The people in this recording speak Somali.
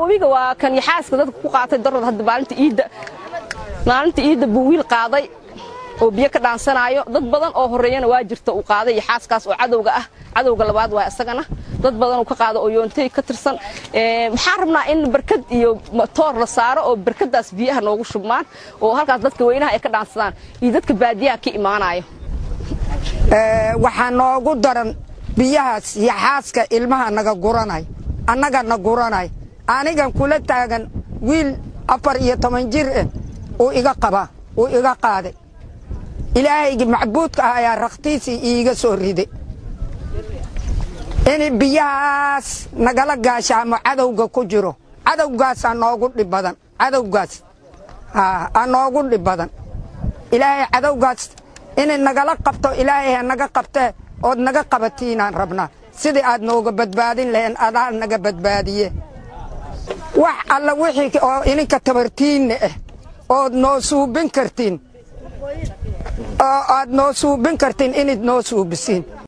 webiga waa kan yaxaaska dadka ku qaatay darod hadda maalinta iidda maalinta iidda buu wiil qaaday oo biyo ka dhaansanaayo dad badan oo horreeyana waa jirta uu qaaday yaxaaskaas oo cadowga ah cadowga labaad waa isagana dad badan uu ka qaado oo yoontay ka tirsan maxaan rabnaa in barkad iyo matoor la saaro oo barkadaas biyaha noogu shubmaan oo halkaas dadka weynaha ay ka dhaansadaan iyo dadka baadiyaha ka imaanayo waxaa noogu daran biyahaas yaxaaska ilmaha naga guranay annaga na guranay anigan kula taagan wiil afar iyo toban jir ah uu iga qabaa uu iga qaaday ilaahaygi macbuudka ah ayaa rakhtiisii iiga soo riday in biyahaas nagala gaashaamo cadowga ku jiro cadowgaasaa noogu dhib badan cadowgaas aa noogu dhib badan ilaahay cadowgaas inay nagala qabto ilaahay ha naga qabtee ood naga qabatiinaan rabnaa sidii aad nooga badbaadin laheen adaa naga badbaadiye wax alla wixii oo ininka tabartiinna ah ood noo suubin kartiin oo aad noo suubin kartiin inayd noo suubisiin